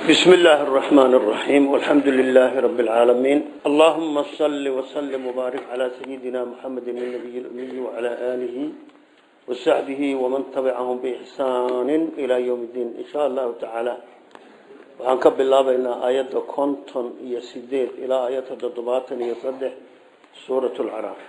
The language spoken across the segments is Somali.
بسم الله الرحمن الرحيم والحمد لله رب العالمين اللهم صل وسلم وبارك على سيدنا محمد النبي الأمي وعلى آله وصحبه ومن تبعهم بإحسان إلى يوم الدين إن شاء الله تعالى وعنكب الله بين آيات كونتون يسيدين إلى آيات الضباط يصدح سورة العراف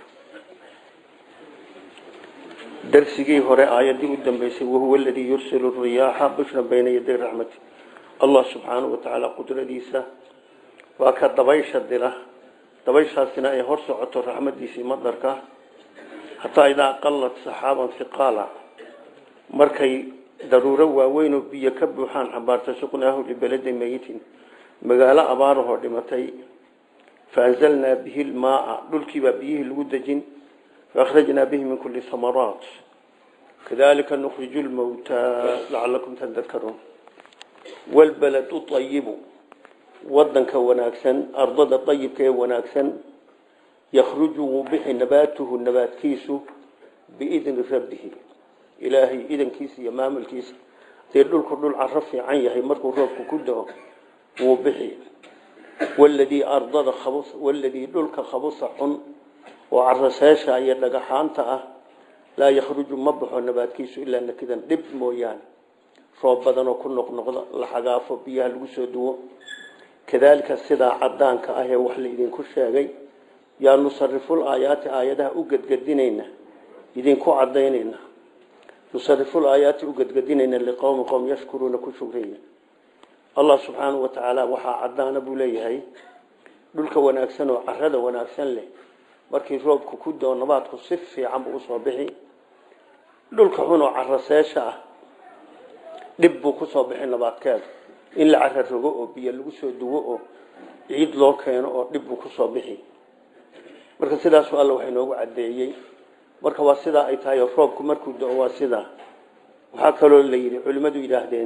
درسي هراء آيات قدام بيسي وهو الذي يرسل الرياح بشرا بين يدي رحمته allah subxaanahu watacaala qudradiisa waa ka dabaysha dira dabayshaasina ay hor socoto raxmadiisii madarka hataa idaa qalad saxaaban hiqaala markay daruuro waaweyn oo biyo ka buuxaan xambaarta suqnaahu libeladin meyitin magaalo abaarahoo dhimatay faanzalnaa bihi lmaaa dhulkiibaa biyihii lagu dejin faakhrajnaa bihi min kuli hamaraat kadalika nukhriju lmawtaa lacalakum tadakaruun walbaladu ayibu wadanka wanaagsan ardada ayibka ee wanaagsan yakhruju wuu bixi nabaatuhu nabaadkiisu biidni rabbihi ilaahay idankiisa iyo maamulkiisa dee dhulku dhul caro fiican yahay markuu roobku ku dao wuu bixi waladii ardada waladii dhulka khabusa xun oo caraseesha iyo dhagaxaanta ah laa yakhruju ma baxo nabaadkiisu ilaa nakidan dhib mooyaane roob badanoo ku noqnoqda la xagaafo biyaha lagu soo duwo kadaalika sidaa cadaanka ah ee wax laidinku sheegay yaa nusariful aayaati aayadaha u gedgedinayna idinku cadaynayna nusariful aayaati u gedgedinayna liqowmi qowm yashkuruuna ku shugreeya allah subxaanahu watacaala waxaa cadaana buu leeyahay dhulka wanaagsan oo carada wanaagsan leh markii roobku ku doo nabaadku si fiican buu usoo bixi dhulka xun oo caraseesha ah dhib buu kusoo bixi nabaadkeeda in la cara rogo oo biyo lagu soo duwo oo ciid loo keeno oo dhib buu kusoo bixi marka sidaasu alla wax inoogu cadeeyey marka waa sidaa ay tahay oo roobku markuu do waa sidaa waxaa kaloo la yidhi culimmadu yidhaahdeen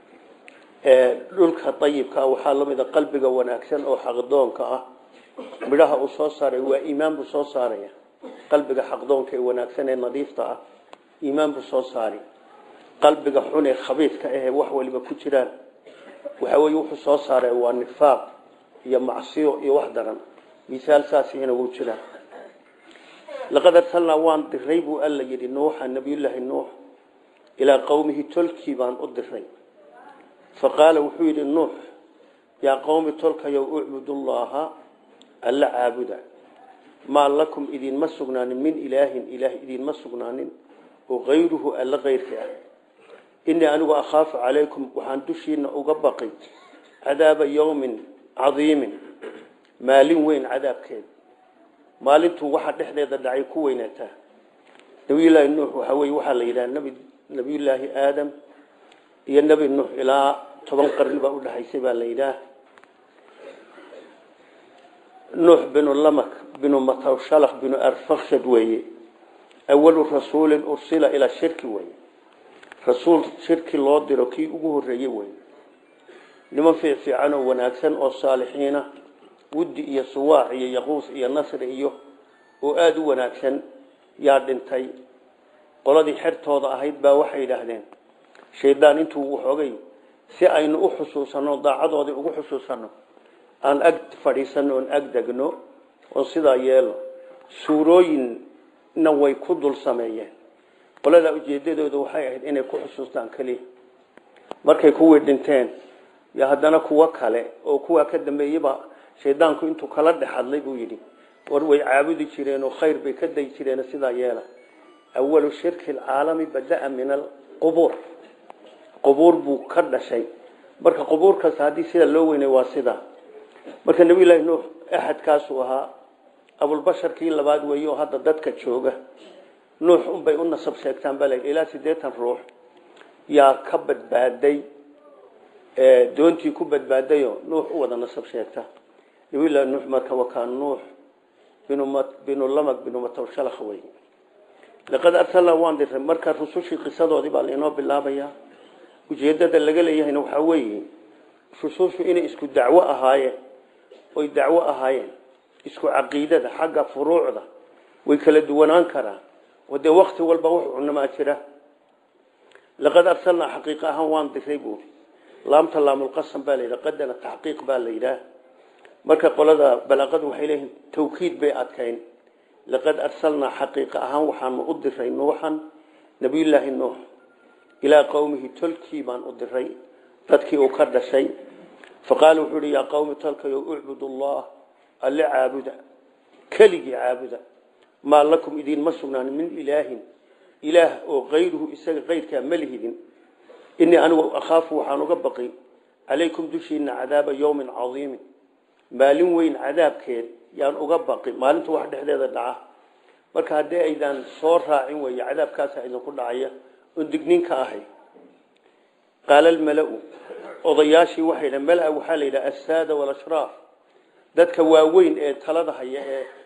dhulka ayibkaa waxaa lamida qalbiga wanaagsan oo xaqdoonka ah midhaha uu soo saaray waa iimaan buu soo saaraya qalbiga xaqdoonka ee wanaagsan ee nadiifta ah iimaan buu soo saari qalbiga xun ee khabiidka ahee wax waliba ku jiraan waxa weye wuxuu soo saaray waa nifaaq iyo macsiyo iyo wax daran misaal saasihina wuu jiraa laqad arsalnaa waan diray buu alla yidhi nuuxa nabiyullaahi nuux ilaa qowmihi tolkii baan u diray fa qaala wuxuu yidhi nuux yaa qowmi tolkayow ucbudullaaha alla caabuda maa lakum idinma sugnaanin min ilaahin ilaah idinma sugnaanin oo kayruhu alla kayrka ah inii anigu akhaafu calaykum waxaan dushiina uga baqay cadaaba yowmin cadiimin maalin weyn cadaabkeeda maalintuu waxa dhexdeeda dhacay ku weynaataa nabiyullaahi nuux waxaa weye waxaa la yidhaha nbi nabiyullaahi aadam iyo nebi nuux ilaa toban qarni baa udhexaysay baa la yidhaah nuux binu lamak binu matawshalak binu arfakshad weeye awalu rasuulin ursila ilaa shirki weye rasuul shirki loo diro kii ugu horeeyey wey niman fiicfiican oo wanaagsan oo saalixiina wuddi iyo suwaac iyo yaquus iyo nasri iyo oo aada u wanaagsan yaa dhintay qoladii xertooda ahayd baa waxay yidhaahdeen shaydaan intuu waxoogay si aynu u xusuusanno daacadoodii ugu xusuusanno aan ag fadhiisanno oon ag degno oon sidaa yeelo suurooyinna way ku dul sameeyeen qoladaa ujeedadooda waxay ahayd inay ku xusuustaan keliya markay kuwii dhinteen yo haddana kuwo kale oo kuwaa ka dambeeyaba shaydaanku intuu kala dhex hadlay buu yidhi war way caabudi jireen oo khayr bay ka dayi jireen sidaa yeela awalu shirki alcaalami bada-a min alqubuur qubuur buu ka dhashay marka qubuurkaas haddii sida loo weynay waa sidaa marka nabiyullaahi nuux axadkaasuu ahaa abulbasharkii labaad weeye oo hadda dadka jooga nuux unbay u nasab sheegtaan baa layidhi ilaa siddeetan ruux yaa ka badbaaday doontii ku badbaadayoo nuux u wada nasab sheegta nabiyullaahi nuux marka wakaa nuux binu lamag binu matawshalakh wey laqad arsalnaa waan diray marka rusushii qisadoodii baa lainoo bilaabayaa ujeedada laga leeyahayna waxaa weeye rusushu inay isku dacwo ahaayeen oy dacwo ahaayeen isku caqiidada xagga furuucda way kala duwanaan karaan oo dee wakti walba wax cunamaa jira laqad arsalnaa xaqiiqa ahaan waan diray buuri laamta laamulqasam baa la yidhaha qadana taxqiiq baa la yidhaah marka qolada balaaqadu waxay leeyihiin tawkiid bay adkayn laqad arsalnaa xaqiiqa ahaan waxaanu u diray nuuxan nabiyullaahi nuux ilaa qowmihi tolkii baan u diray dadkii uu ka dhashay faqaala wuxuu uhi yaa qowmi tolkayo ucbudu allah alle caabuda keligii caabuda maa lakum idiinma sugnaan min ilaahin ilaah oo kayruhu isaga kayrkaa ma lihidin inii anigu akhaafu waxaan uga baqi calaykum dushiina cadaaba yowmin cadiimin maalin weyn cadaabkeed yaan uga baqi maalinta wax dhexdeeda dhaca marka haddii aydaan soo raacin weeye cadaabkaasa idinku dhacaya oon digniinka ahay qaala almala-u odayaashii waxay dha mala waxaa la yidhaha assaada walashraaf dadka waaweyn ee talada haya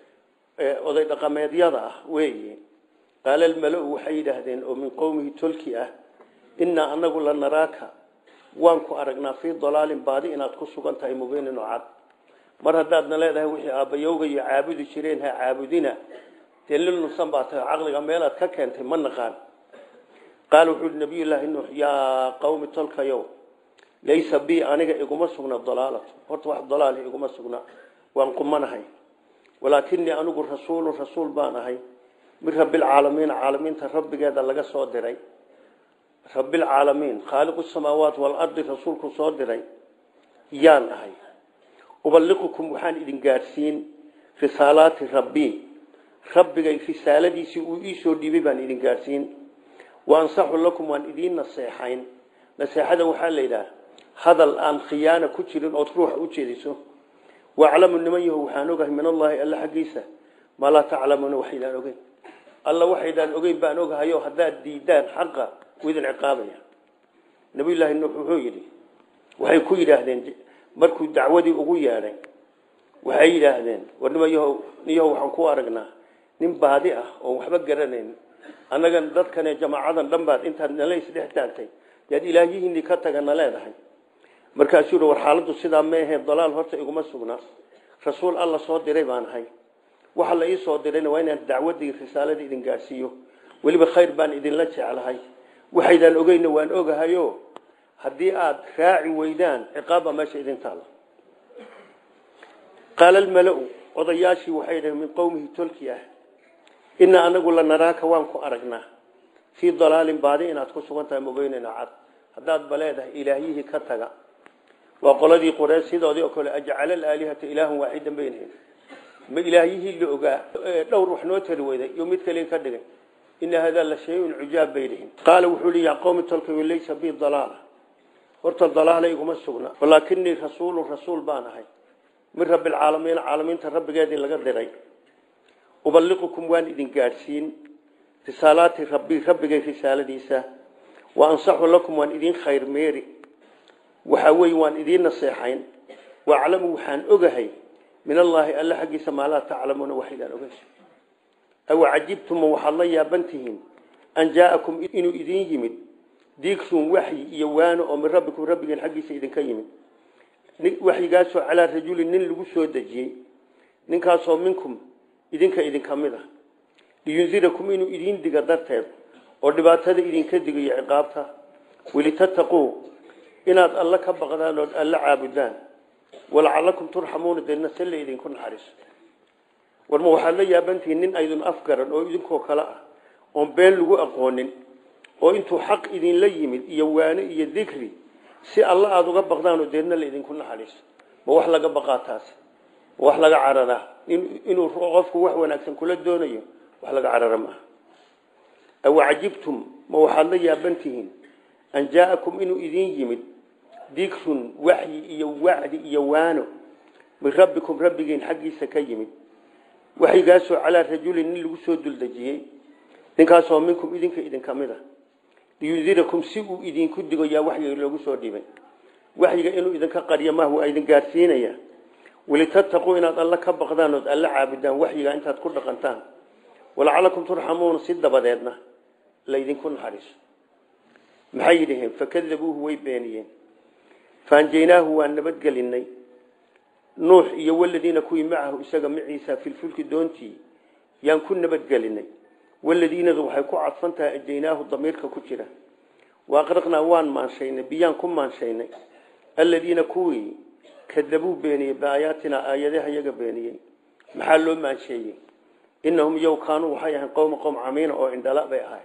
ee oday dhaqameedyada ah weeye qaala almala-u waxay yidhaahdeen oo min qowmihi tolki ah innaa anagu la naraaka waan ku aragnaa fii dalaalin baadi inaad ku sugan tahay mubiinin oo cad mar haddaadna leedahay wixii aabbayowga iyo caabudi jireen ha caabudina dee lil nusan baa tahay caqliga meelaad ka keentay ma naqaan qaala wuxuu uhi nabiyullaahi nuux yaa qawmi tolkayow laysa bi aniga iguma sugna dalaalatu horta wax dalaali iguma sugna waan qumanahay walaakinii anigu rasuulun rasuul baan ahay min rabbilcaalamiin caalamiinta rabbigeeda laga soo diray rabbilcaalamiin khaaliqu samaawaat waalardi rasuulku soo diray yaan ahay ubaliqukum waxaan idin gaadhsiin risaalaati rabbii rabbigay risaaladiisii uu iisoo dhiibay baan idin gaadhsiin wa ansaxu lakum waan idiin naseexayn naseexada waxaa la yidhaha hadal aan khiyaana ku jirin ood ruuxa u jeediso waaclamu niman yaho waxaan ogahay min allaahi alla xaggiisa maa laa taclamuuna waxaydaan ogeyn alla waxaydaan ogeyn baan ogahayo haddaad diidaan xaqa u idin ciqaabaya nabiyullaahi nuux wuxuu yidhi waxay ku yidhaahdeen markuu dacwadii ugu yeedhay waxay yidhaahdeen war nimanyaho niyaho waxaan ku aragnaa nin baadi ah oon waxba garanayn annagan dadkane jamaacadan dhan baad intaad nala isdhex taagtay yaad ilaahyihiinii ka tagana leedahay markaasuu yihi war xaaladdu sidaa meehe dalaal horta iguma sugna rasuul alla soo diray baan ahay waxa la ii soo dirayna waa inaan dacwadii risaaladii idin gaadhsiiyo weliba khayr baan idinla jeclahay waxaydaan ogeyna waan ogahayo haddii aada raaci weydaan ciqaabbaa meesha idin taalla qaala almala-u odayaashii waxay dhaheen min qowmihi tolki ah inaa anagu la naraaka waan ku aragnaa fii dalaalin baadi inaad ku sugan tahay mubeynina cad haddaad ba leedahay ilaahyihii ka taga waa qoladii qoree sidoodii oo kale ajcala alaalihata ilaahan waaxidan baynahim ma ilaahyihii la ogaa dhowr wax noo tari weyday iyo mid kale ka dhigay ina hadaa la shay-un cujaab bay dhihin qaala wuxuu li yaa qowmi tolkay laysa bi dalaala horta dalaala iguma sugna walaakinii rasuulun rasuul baan ahay min rabbilcaalamiin caalamiinta rabbigeedii laga diray ubaliqukum waan idin gaadhsiin risaalaati rabbi rabbigay risaaladiisa wa ansaxu lakum waan idin khayr meeri waxa weeye waan idiin naseexayn waaclamu waxaan ogahay min allaahi alla xaggiisa maa laa taclamuuna waxaydaan ogeyn aw cajibtuma waxaad la yaabantihiin an jaa'akum inuu idiin yimid diigrun waxyi iyo waano oo min rabbikum rabbigeen xaggiisa idinka yimid waxyigaasoo calaa rajulin nin lagu soo dejiyey ninkaasoo minkum idinka idinka mid ah liyundirakum inuu idiin diga darteed oo dhibaatada idinka digayo ciqaabta welitattaquu inaad alla ka baqdaan ood alla caabudaan walacalakum turxamuuna deedna se la idinku naxariiso warma waxaad la yaabantihiin nin aydun afgaran oo idinkoo kale ah oon been lagu aqoonin oo intuu xaq idinla yimid iyo waano iyo dikri si alla aada uga baqdaan oo deedna la idinku naxariiso ma wax laga baqaa taas ma wax laga cararaa inuu qofku wax wanaagsan kula doonayo wax laga carara maaha aw cajibtum ma waxaad la yaabantihiin an jaa'akum inuu idiin yimid dikrun waxyi iyo wacdi iyo waano min rabbikum rabbigiin xaggiisa ka yimid waxyigaasoo calaa rajulin nin lagu soo duldejiyey ninkaasoo minkum idinka idinka mid a liyundirakum si uu idinku digo yaa waxyiga loogu soo dhibay waxyiga inuu idinka qaryo maaha waa idin gaadhsiinaya welitattaquu inaad alla ka baqdaan ood alla caabudaan waxyiga intaad ku dhaqantaan walacalakum turxamuuna si dabadeedna laydinku naxariiso maxay yidhaheen fakadabuuhu way beeniyeen faanjaynaahu waan nabadgelinay nuux iyo waladiina kuwii macahu isaga maciisa filfulki doontii yaan ku nabadgelinay waladiinadu waxay ku cadfan tahay ajaynaahu damiirka ku jira waaqraqnaa waan maanshaynay biyaan ku maanshaynay aladiina kuwii kadabuu beeniyey biaayaatinaa aayadaha iyaga beeniyey maxaa loo maansheeyey inahum yow kaanuu waxay ahayn qowma qowm camiina oo indhala bay ahay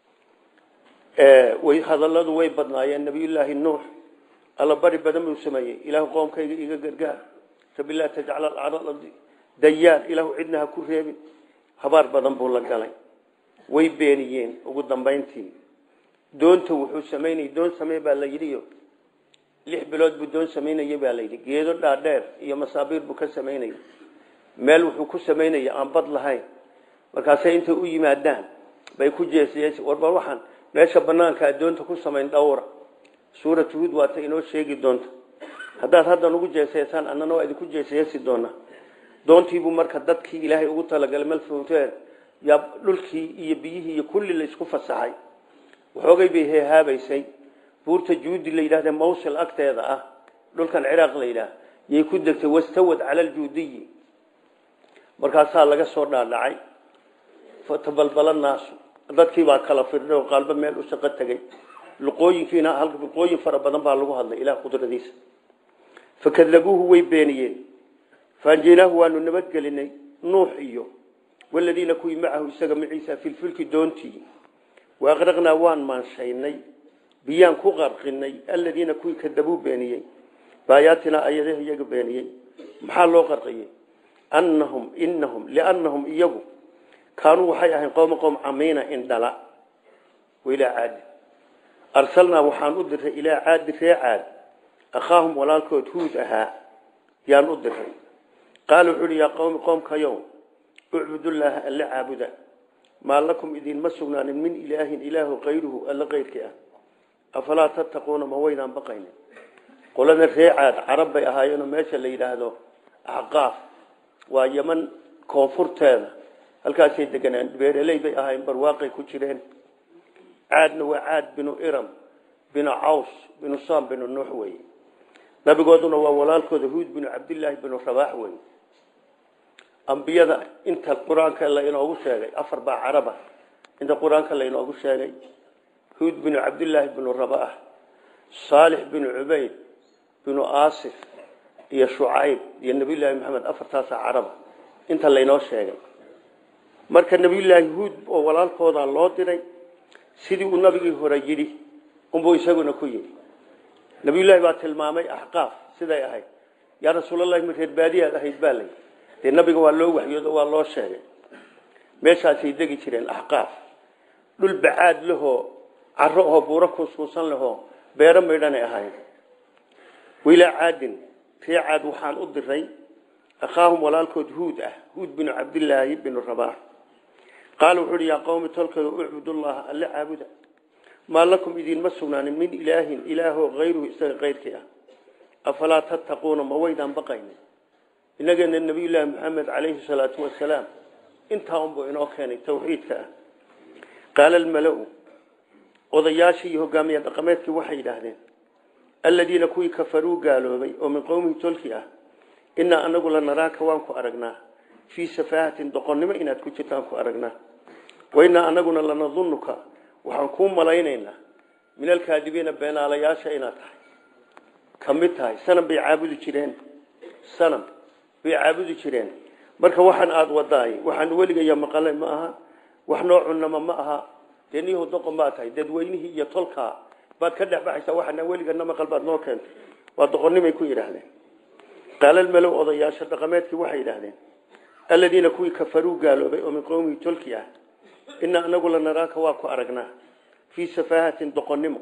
way hadalladu way badnaayeen nabiyullaahi nuux alla bari badan buu sameeyey ilaahu qoomkayga iga gargaar rabi laa tajcal alcaradi dayaar ilaahu cidna ha ku reebin habaar badan buu la galay way beeniyeen ugu dambayntii doonta wuxuu samaynayay doon samey baa la yidhiyo lix bilood buu doon samaynayay baa la yidhi geedo dhaadheer iyo masaabiir buu ka samaynayay meel wuxuu ku samaynaya aan bad lahayn markaasay intay u yimaadaan bay ku jeesyeesi warba waxaan meesha banaanka doonta ku samayn dhowra suurat huud waata inoo sheegi doonta haddaad hadda nugu jeeseysaan annana waa idinku jeeseesi doonaa doontiibuu marka dadkii ilaahay ugu talagalay malfowteer yaa dhulkii iyo biyihii iyo kulli laysku fasaxay waxoogay bay heehaabaysay buurta juudi la yidhahda mawsil agteeda ah dhulkan ciraaq la yidhaah yay ku degtay wastawad cala aljuudiyi markaasaa laga soo dhaadhacay fatabalbala naasu dadkii baa kala firdhay oo qaalba meel u shaqo tegey luqooyinkiina halka luqooyin fara badan baa lagu hadlay ilaah qudradiisa fakadabuuhu way beeniyeen faanjeynaahu waanu nabadgelinay nuux iyo waladiina kuwii macahu isaga maciisa filfilki doontii waaqraqnaa waan maanshaynay biyaan ku qarqinay aladiina kuwii kadabuu beeniyey baayaatinaa ayadaha iyaga beeniyey maxaa loo qarqiyey annahum inahum liannahum iyagu kaanuu waxay ahayn qowma qowm camiina indhala wailaa caadi arsalnaa waxaan u diray ilaa caadi ree caad akhaahum walaalkood huud ahaa yaan u diray qaala wuxuu uhi yaa qowmi qoomkayow ucbudullaaha alla caabuda maa lakum idinma sugnaanin min ilaahin ilaahu kayruhu alla kayrkii ah afalaa tattaquuna ma waydaan baqaynin qolada ree caad carab bay ahaayeenoo meesha la yidhaahdo axqaaf waa yeman koonfurteeda halkaasay deganaan beeraley bay ahaayeen barwaaqay ku jireen caadna waa caad binu iram binu caws binu sam binu nuux wey nabigooduna waa walaalkooda huud binu cabdillaahi binu rabaax wey ambiyada inta qur-aanka la inoogu sheegay afar baa caraba inta qur-aanka la inoogu sheegay huud binu cabdillaahi binu rabaax saalix binu cubayd binu aasif iyo shucayb iyo nabiyullaahi maxamed afartaasaa caraba inta laynoo sheegay marka nabiyullaahi huud oo walaalkooda loo diray sidii uu nabigii hore yidhi unbuu isaguna ku yidhi nabiyullaahi baa tilmaamay axqaaf siday ahayd yaa rasuulallahi ma reer baadiyaad ahayd baa lay dee nabiga waa loo waxyoodo waa loo sheegay meeshaasay degi jireen axqaaf dhul bacaad lahoo caro oo buuro kuuskuusan lahoo beero maydhanay ahayd wailaa caadin ree caad waxaan u diray akhaahum walaalkood huud ah huud binu cabdillaahi binu rabaax qaala wuxuu uhi yaa qowmi tolkayga ucbudullaha alle caabuda maa lakum idinma sugnaanin min ilaahin ilaahoo hayruhu isaga kayrkii ah afalaa tattaquuna ma waydaan baqaynin inageena nabiyullaahi maxamed calayhi salaatu wasalaam intaa unbuu inoo keenay tawxiidka ah qaala almala-u odayaashii iyo hogaamiye dhaqameedkii waxay yidhaahdeen aladiina kuwii kafaruu gaaloobay oo min qowmihi tolki ah inaa anagu la naraaka waan ku aragnaa fii safaahatin doqonnimo inaad ku jirtaan ku aragnaa wainaa anaguna lanadunuka waxaan kuu malaynaynaa min alkaadibiina beenaalayaasha inaad tahay ka mid tahay sanam bay caabudi jireen sanam bay caabudi jireen marka waxaan aada wadaay waxaan weligaya maqalay ma aha wax noo cunama ma aha dee niyahu doqon baa tahay dadweynihii iyo tolkaa baad ka dhex baxaysaa waxaana weligana maqal baad noo keentay waa doqonnimay ku yidhaahdeen qaala almalow odayaasha dhaqameedkii waxay yidhaahdeen aladiina kuwii kafaruu gaaloobay oo min qowmihi tolki ah inaa anagu la naraaka waa ku aragnaa fii safaahatin doqonnimo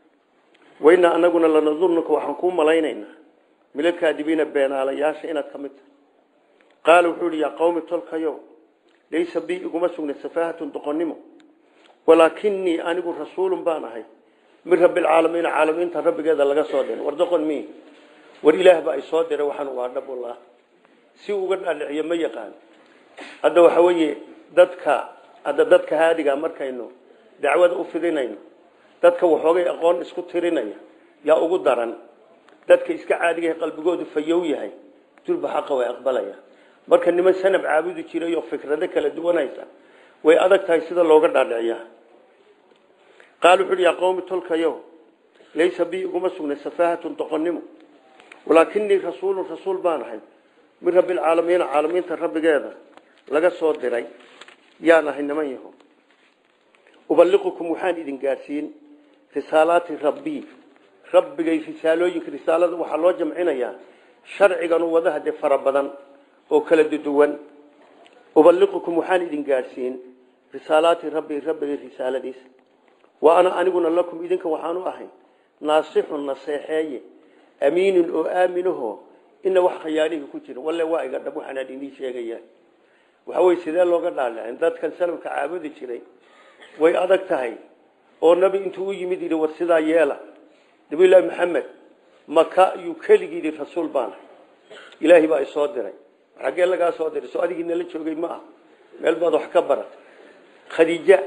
wainaa anaguna lanadunuka waxaan kuu malaynaynaa milalkaadibiina beenaalayaasha inaad ka mid tahay qaala wuxuu ihi yaa qowmi tolkayow laysa bii iguma sugna safaahatun doqonnimo walaakinii anigu rasuulun baan ahay min rabbilcaalamiina caalamiinta rabbigeeda laga soo diray war doqon mi war ilaah baa isoo diray waxaan waa dhabullah si uga dhaadhiciyo ma yaqaan hadda waxa weeye dadka hadda dadka haadiga markaynu dacwada u fidinayno dadka waxoogay aqoon isku tirinaya yaa ugu daran dadka iska caadiga qalbigoodu fayow yahay durba xaqa way aqbalaya marka niman sanab caabudi jiray oo fikrado kala duwanaysa way adag tahay sida looga dhaadhiciyaa qaal wuxu uhi yaa qowmi tolkayo laysa bi iguma sugnay safaahatun doqonnimo walaakinii rasuulun rasuul baan ahay min rabbilcaalamiina caalamiinta rabbigeeda laga soo diray yaan ahay niman yaho ubaliqukum waxaan idin gaadhsiin risaalaati rabbii rabbigay risaalooyinka risaalada waxaa loo jamcinayaa sharciganu wadaha dee fara badan oo kala duwan ubaliqukum waxaan idin gaadhsiin risaalaati rabbii rabbigay risaaladiisa wa ana aniguna lakum idinka waxaanu ahay naasixun naseexeeye amiinun oo aaminaho ina wax khayaalihii ku jira walle waa iga dhab waxaanaan idiin sheegaya waxa weye sidee looga dhaalicin dadkan salafka caabudi jiray way adag tahay oo nabi intuu u yimid yidhi war sidaa yeela nabiyullaahi maxamed maka yuu keligii yidhi rasuul baana ilaahay baa isoo diray xaggee lagaa soo diray soo adigii nala joogay ma ah meel baad wax ka barat khadiija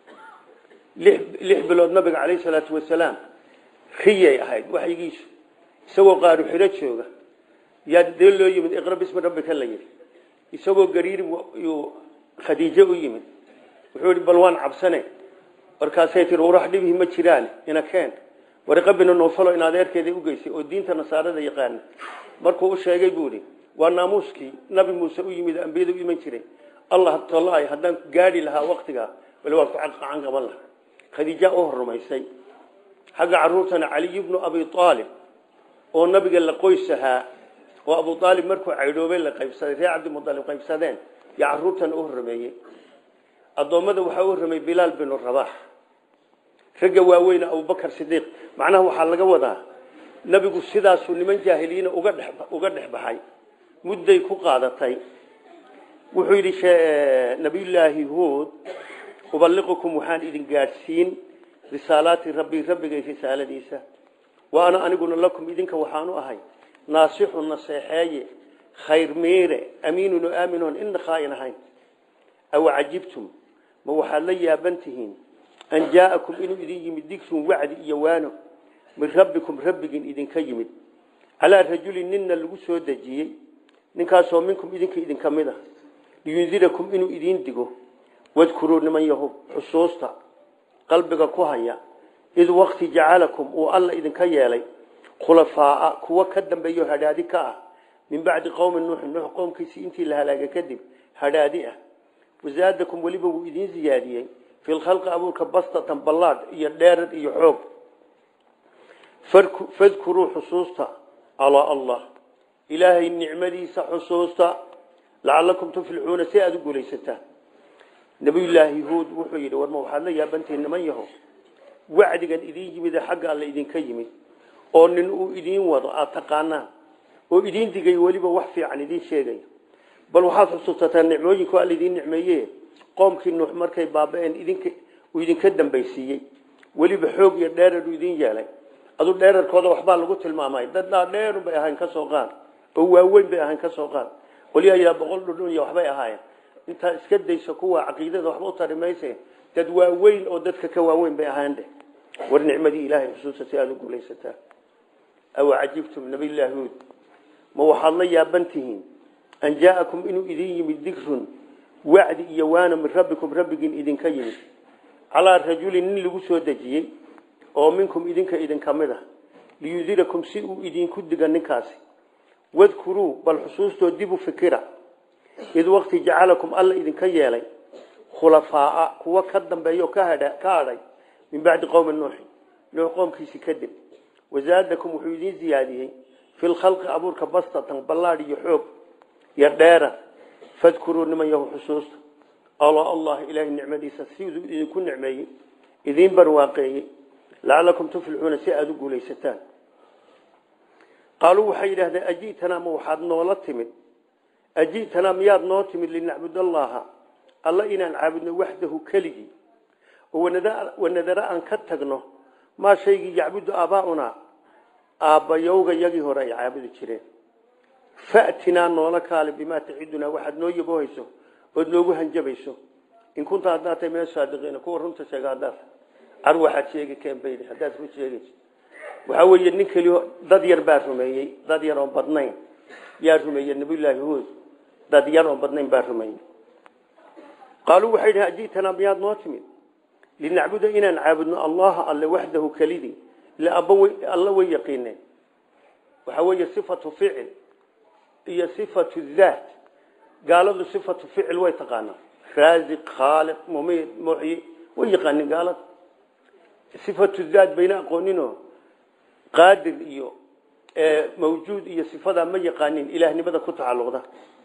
lix bilood nabiga calayhi salaatu wasalaam riyay ahayd waxyigiisu isagoo qaaru xiro jooga yaa dee loo yimid iqra bismi rabbika la yidhi isagoo gariiri yuu khadiijo u yimid wuxuu yihi bal waan cabsane markaasay tii warax dhibihi ma jiraan ina keen wariqabina noofalo in adeerkeeda u geysay oo diinta nasaarada yaqaana markuu u sheegay buu ihi waa naamuuskii nabi muuse u yimid ambiyada u iman jiray allah tolay haddaan gaadhi lahaa waktigaa bal waa ku caqacan qaban lahaa khadiija u horumaysay xagga caruurtana caliy bnu abi aalib oo nabiga la qoys ahaa oo abu aalib markuu caydhoobay la qaybsaday reer cabdimualib qaybsadeen yaa caruurtana u horrameeyey addoommada waxaa u horramay bilaal binu rabax ragga waaweyne abubakar sidiiq macnaha waxaa laga wadaa nabigu sidaasuu niman jaahiliyiina uga dhex uga dhex baxay mudday ku qaadatay wuxuu yidhi nabiyullaahi huud ubaliqukum waxaan idin gaadhsiin risaalaati rabbii rabbigay risaaladiisa wa ana aniguna lakum idinka waxaanu ahay naasixun naseexeeye khayr miire amiinun oo aaminoon ina khaain ahayn aw cajibtum ma waxaad la yaaban tihiin an jaa'akum inuu idin yimid digrun wacdi iyo waano min rabbikum rabbigin idinka yimid calaa rajulin ninna lagu soo dejiyey ninkaasoo minkum idinka idinka mid ah liyundirakum inuu idiin digo wadkuruu niman yahub xusuusta qalbiga ku haya id wakti jacalakum uu alla idinka yeelay khulafaaa kuwa ka dambeeyo hadhaadi ka ah min bacdi qowmi nuuxin nuux qowmkiisii intii la halaaga kadib hadhaadi ah wasaadakum weliba wuu idiin ziyaadiyey fi lkhalqi abuurka bastatan ballaadh iyo dheerad iyo xoog fadkuruu xusuusta calaa allah ilaahay nicmadiisa xusuusta lacalakum tuflixuuna si aada u guulaysataan nabiyullaahi huud wuxuu yidhi warma waxaad la yaabantihiin niman yaho wacdigan idiin yimide xagga alle idinka yimid oo nin uu idiin wado aada taqaanaan oo idiin digay weliba wax fiican idiin sheegaya bal waxaad xusuusataa nicmooyinku alla idiin nicmeeye qoomkii nuux markay baaba-een idinka uu idinka dambaysiiyey weliba xoog iyo dheerar uu idiin yeelay adu dheerarkooda waxbaa lagu tilmaamay daddaa dheerun bay ahayn kasoo qaad oo waaweyn bay ahayn kasoo qaad qolyaha yidhaa boqol dhudhun iyo waxbay ahaayeen intaa iska dayso kuwa caqiidada waxba u tari mayse dad waaweyn oo dadka ka waaweyn bay ahayn dheh war nicmadii ilaahay xusuusa si aada u guulaysataa aw cajibtum nabiyllaahi huud ma waxaad la yaaban tihiin an jaa'akum inuu idin yimid digrun wacdi iyo waana min rabbikum rabbigin idinka yimid calaa rajulin nin lagu soo dejiyey oo minkum idinka idinka mid ah liyudirakum si uu idinku diga ninkaasi wadkuruu bal xusuustoo dib u fikira id wakti jacalakum alla idinka yeelay khulafaaa kuwa ka dambeeyo ka hadhay min bacdi qowmi nuuxi nuux qoomkiisi kadib wasaadakum wuxuu idiin ziyaadiyey fi lkhalqi abuurka bastatan ballaadh iyo xoog iyo dheera fadkuruu niman yahu xusuusta alla allah ilaahay nicmadiisa siduu idinku nicmeeyey idiin barwaaqeeyey lacalakum tuflixuuna si aada u guulaysataan qaaluu waxay yidhahdeen aji'tanaa ma waxaad noola timid aji'tanaa miyaad noo timid linacbud allaha alla inaan caabudno waxdahu keligii oo wanadara aan ka tagno maa shaygii yacbudu aabaaunaa aabbayowga yagii hore ay caabudi jireen fa'tinaa noola kaale bimaa tacidunaa waxaad noo yaboohayso ood noogu hanjabayso in kunta haddaad tahay min asaadiqiina kuwa runta sheega haddaad car waxaad sheegi keenbaydi haddaad run sheegayso waxaa weeye nin keliyo dad yar baa rumeeyey dad yar oon badnayn yaa rumeeyey nabiyullaahi huud dad yar oon badnayn baa rumeeyey qaaluu waxay dhahen aji'tanaa miyaad noo timid linacbuda inaan caabudno allaha alle waxdahu kelidii ila abba alla way yaqiineen waxaa weeye sifatu ficil iyo sifatu daat gaaladu sifatu ficil way taqaanaa raasiq khaaliq mumiid muxyi way yaqaanin gaalada sifatu daat bayna aqooninoo qaadir iyo mawjuud iyo sifadaa ma yaqaanin ilaahnimada ku tacalluqda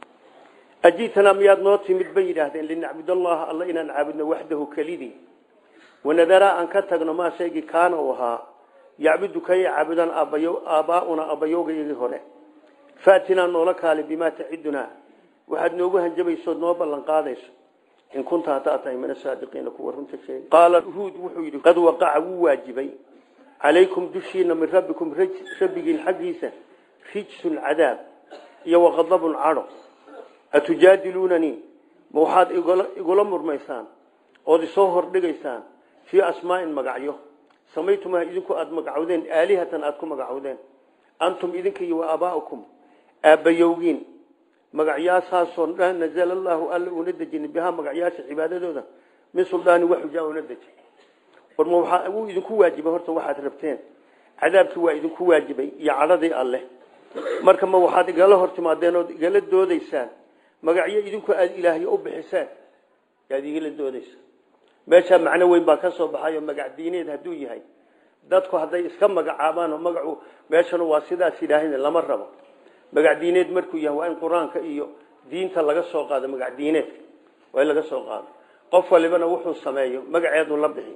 ajiitana miyaad noo timid bay yidhaahdeen linacbud allaha alla inaan caabudno waxdahu kelidii wanadaraa aan ka tagno maa shaygii kaana uu ahaa yacbudu kay caabudaan aabbaa'una abbayowgayagii hore faatinaa noola kaali bimaa tacidunaa waxaad noogu hanjabaysood noo ballan qaadayso in kunta haddaad tahay min asaadiqiina kuwa runta sheegay qaala huud wuxuu yidhi qad waqaca wuu waajibay calaykum dushiina min rabbikum rabbigiin xaggiisa rijsun cadaab iyo waqadabun cadho atujaadiluunanii ma waxaad igula murmaysaan ood isoo hordhigaysaan fii asmaa'in magacyo samaytumaa idinku aada magacowdeen aalihatan aada ku magacowdeen antum idinka iyo wa aabaa'ukum aabbayowgiin magacyaashaasoo nazala allaahu alla uuna dejinin bihaa magacyaasha cibaadadooda min suldaani waxujaa una dejin war ma waxaa wuu idinku waajibay horta waxaad rabteen cadaabkii waa idinku waajibay iyo cadhadii alleh marka ma waxaad igala hor timaadeen ood igala doodaysaan magacyo idinku aada ilaahyo u bixiseen yaad igala doodaysaan meeshaa macno weyn baa ka soo baxayo magac diineed hadduu yahay dadku hadday iska magacaabaan oo magacu meeshanu waa sidaas yidhaaheen lama rabo magac diineed markuu yahay waa in qur-aanka iyo diinta laga soo qaado magac diineedka waa in laga soo qaado qof walibana wuxuu sameeyo magaceedu la bixi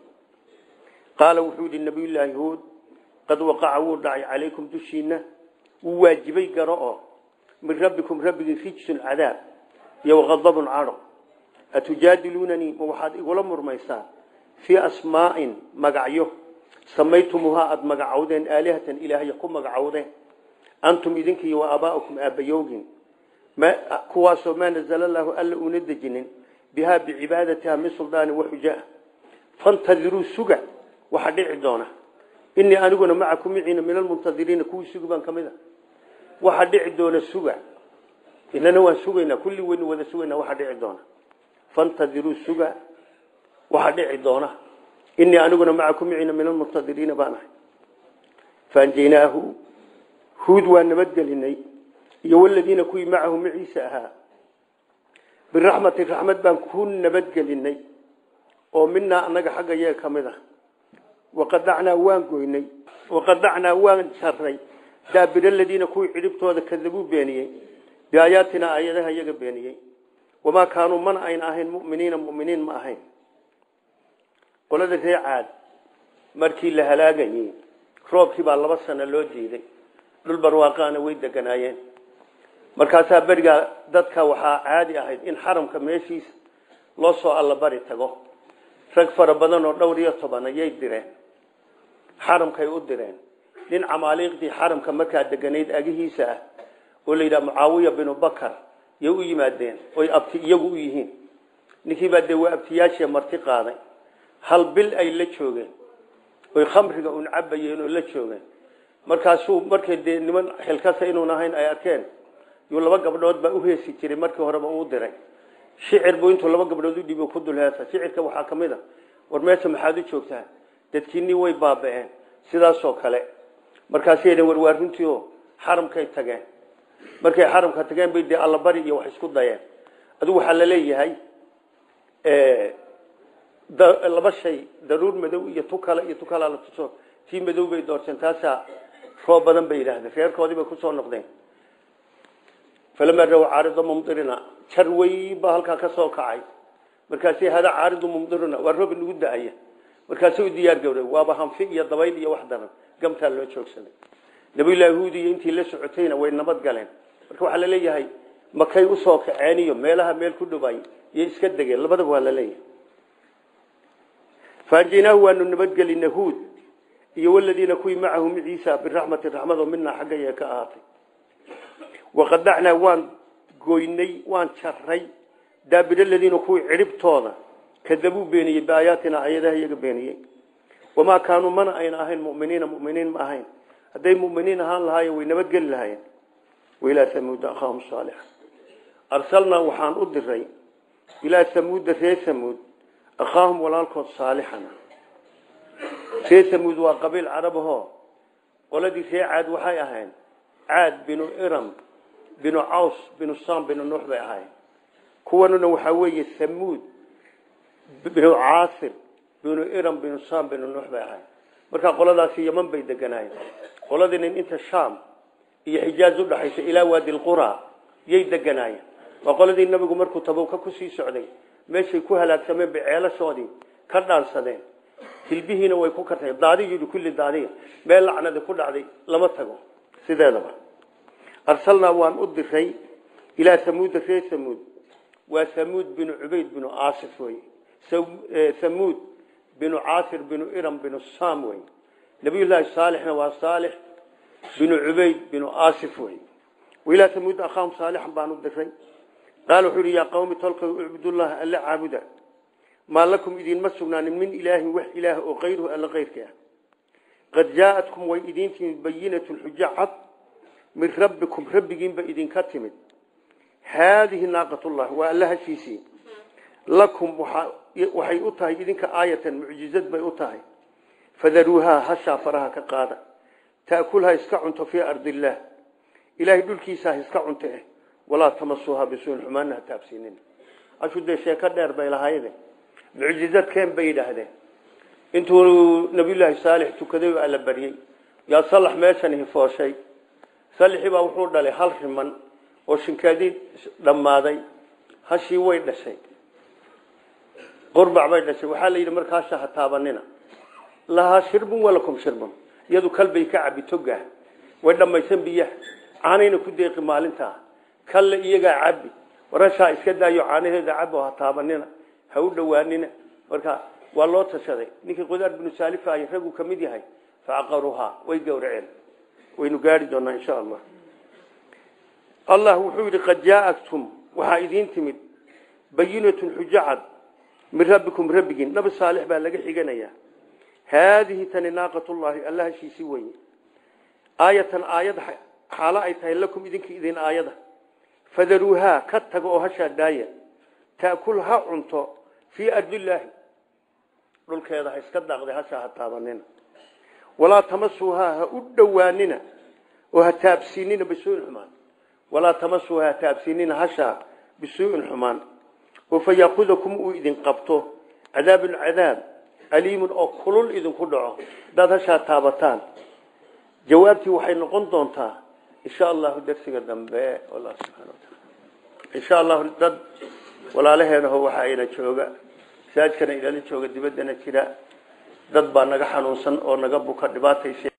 qaala wuxuu yidhi nabiyullaahi huud qad waqaca wuu dhacay calaykum dushiina wuu waajibay garo oo min rabbikum rabbigii rijsun cadaab iyo waqadabun cadho atujaadiluunanii ma waxaad igula murmaysaan fii asmaa'in magacyo samaytumuhaa aada magacowdeen aalihatan ilaahya ku magacowdeen antum idinkiiyo wa aabaa'ukum aabbayoogin kuwaasoo maa nazala allaahu alla uuna dejinin bihaa bicibaadatiha min suldaani waxujaa fantadiruu suga waxa dhici doona inii aniguna macakum miciina min almuntadiriina kuwii sugi baan ka mid a waxa dhici doona suga inana waan sugaynaa kulli weynu wada sugaynaa waxa dhici doona fantadiruu suga waxa dhici doona inii aniguna macakum miciina min almuntadiriina baan ahay faanjaynaahu huud waa nabadgelinay iyo waladiina kuwii macahu maciisa ahaa biraxmati raxmad baan ku nabadgelinay oo minaa anaga xagga yee ka mid ah waqadacnaa waan goynay waqadacnaa waan sarray daabir aladiina kuwii cidhibtooda kadabuu beeniyey biaayaatina aayadaha iyaga beeniyey wamaa kaanuu mana ayna ahayn muminiina muminiin ma ahayn qolada ree caad markii la halaagayey roobkii baa laba sano loo diiday dhul barwaaqaana way deganaayeen markaasaa berigaa dadka waxaa caadi ahayd in xaramka meeshiisa loo soo allabari tago rag fara badan oo dhowr iyo toban ayay direen xaramkay u direen nin camaaliiqdii xaramka markaa deganayd agihiisa ah oo la yidhaha mucaawiya binu bakar yay u yimaadeen oy abti iyagu u yihiin ninkiibaa dee waa abtiyaashii marti qaaday hal bil ay la joogeen oy khamriga un cabayeen oo la joogeen markaasuu markay dee niman xilkasa inuun ahayn ay arkeen yuu laba gabdhood baa u heesi jiray markii horeba uu diray shicir buu intuu laba gabdhood u dhiibo ku dul heesa shicirka waxaa ka mid a war meesha maxaad u joogtaa dadkiinii way baaba'een sidaasoo kale markaasay dheen war waa runtii oo xaramkay tageen markay xaramka tageen bay dee allabari iyo wax isku dayeen adigu waxaa la leeyahay laba shay daruur madow iyo tu kale iyo tu kala la tuso tii madow bay doorteen taasaa roob badan bay yidhaahdeen reerkoodii bay kusoo noqdeen falamaa raw caarido mumdirina jar weyn baa halkaa ka soo kacay markaasi hada caaridu mumdirina waa roob nagu da-aya markaasi u diyaar gowray waaba hanfi iyo dabayl iyo wax daran gamtaa loo joogsaday nabiyullaahi huud iyo intii la socotayna way nabad galeen marka waxaa la leeyahay makay usoo kaceen iyo meelaha meel ku dhaway iyo iska degeen labadaba waa la leeyahay faanjaynaahu waanu nabadgelina huud iyo waladiina kuwii macahu maciisa biraxmati raxmado minaa xagga yee ka ahaatay waqadacnaa waan goynay waan jaray daabir aladiina kuwii cidhibtooda kadabuu beeniyey biaayaatina ayadaha iyaga beeniyey wamaa kaanuu mana ayna ahayn muminiina muminiin ma ahayn hadday muminiin ahaan lahaayeen way nabadgeli lahaayeen wailaa samuuda akhaahum saalixa arsalnaa waxaan u diray ilaa samuuda ree samuud akhaahum walaalkood saalixana ree tamuud waa qabiil carabahoo qoladii ree caad waxay ahayn caad binu iram binu caws binu sam binu nuux bay ahayn kuwanuna waxaa weeye thamuud binu caasir binu iram binu sam binu nuux bay ahayn markaa qoladaasi yaman bay deganaayeen qoladii nin inta shaam iyo xijaaz udhaxaysa ilaa waadi lqura yay deganaayeen waa qoladii nabigu markuu tabowka kusii socday meeshay ku halaagsameen bay ceelashoodii ka dhaansadeen hilbihiina way ku kartay daadiyii kulli daadiya meel lacnadi ku dhacday lama tago sideedaba arsalnaa waan u diray ilaa samuuda reer samuud waa samuud binu cubayd binu aasif wey samuud binu caasir binu iram binu sam wey nabiyullaahi saalixna waa saalix binu cubayd binu aasif wey wailaa samuud akhaahum saalixan baan u diray qaala wuxuu yihi yaa qawmi tolkay ucbudullaha alla caabuda maa lakum idinma sugnaanin min ilaahin wax ilaah oo kayruhu alla kayrka ah qad jaaatkum way idiin timid bayinatun xujo cad min rabbikum rabbigiinba idinka timid haadihi naaqatullah waa alla hashiisii lakum waxay u tahay idinka aayatan mucjizad bay u tahay fadaruuhaa hashaa faraha ka qaada ta'kulha iska cunto fii ardillaah ilaahay dhulkiisa ha iska cunto eh walaa tamasuuha bisuuin xumaana ha taabsiinin ashu dee sheeko dheer bay lahayd mucjizad keen bay yidhaahdeen intuu nabiyullaahi saalix tukaday oo alla baryey yaa salax meeshan hifooshay salixii baa wuxuu dhalay hal riman oo shinkaadii dhammaaday hashii way dhashay qurbac bay dhashay waxaa la yidhi markaasha ha taabanina lahaa shirbun walakum shirbun iyadu kalbay ka cabi togaah way dhammaysan biyaha caanayna ku deeqi maalintaa kalle iyagaa cabi warashaa iska daayo caanaheeda cabo ha taabanina ha u dhowaanina marka waa loo tashaday ninkii qudaar binu saalifa ay raggu ka mid yahay facaqaruhaa way gowraceen waynu gaari doonaa insha allah allah wuxuu yidhi qad jaatum waxaa idiin timid bayinatun xujo cad min rabbikum rabbigiin nabi saalix baa laga xiganayaa haadihi tani naaqatullaahi alla hashiisii weye aayatan aayad xaalo ay tahay lakum idinka idin aayada fadaruuhaa ka taga oo hashaa daaya taakul ha cunto fii ardillaahi dhulkeeda ha iska daaqday hashaa ha taabanina walaa tamasuuhaa ha u dhowaanina oo ha taabsiinina bisuuin xumaan walaa tamasuuhaa ha taabsiinina hashaa bisuu'in xumaan oo fa yaakudakum uu idin qabto cadaabun cadaab aliimun oo kulul idinku dhaco hadaad hashaa taabataan jawaabtii waxay noqon doontaa insha allahu darsiga dambe wallah subxana wataala insha allahu dad walaalaheenaho waxa ayna jooga masaajkana ilala jooga dibaddana jira dad baa naga xanuunsan oo naga buka dhibaataysa